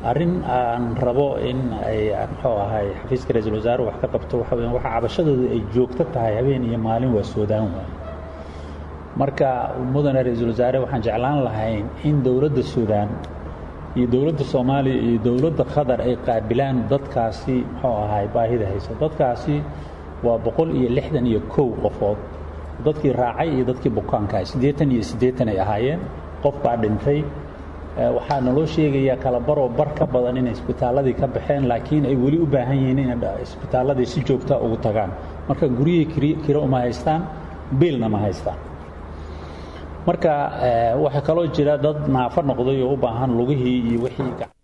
arrin aan rabo in ay muxuu ahay xafiiska ra-iisul wasaare wax ka qabto waxa weya waxa cabashadooda ay joogto tahay habeen iyo maalin waa soodaan waay marka mudane ra-iisul wasaare waxaan jeclaan lahayn in dowladda suudaan iyo dowladda soomaaliya iyo dowladda qatar ay qaabilaan dadkaasi muxuu ahay baahida hayso dadkaasi waa boqol iyo lixdan iyo kow qofood dadkii raacay iyo dadkii bukaankaah siddeetan iyo siddeetan ay ahaayeen qof baa dhintay waxaa naloo sheegayaa kala baroo bar ka badan inay isbitaalladii ka baxeen laakiin ay weli u baahan yihiin inay isbitaalladii si joogta ugu tagaan marka guryihii kiro uma haystaan biilna ma haystaan marka waxaa kaloo jira dad naafo noqday oo u baahan lugihii iyo wixii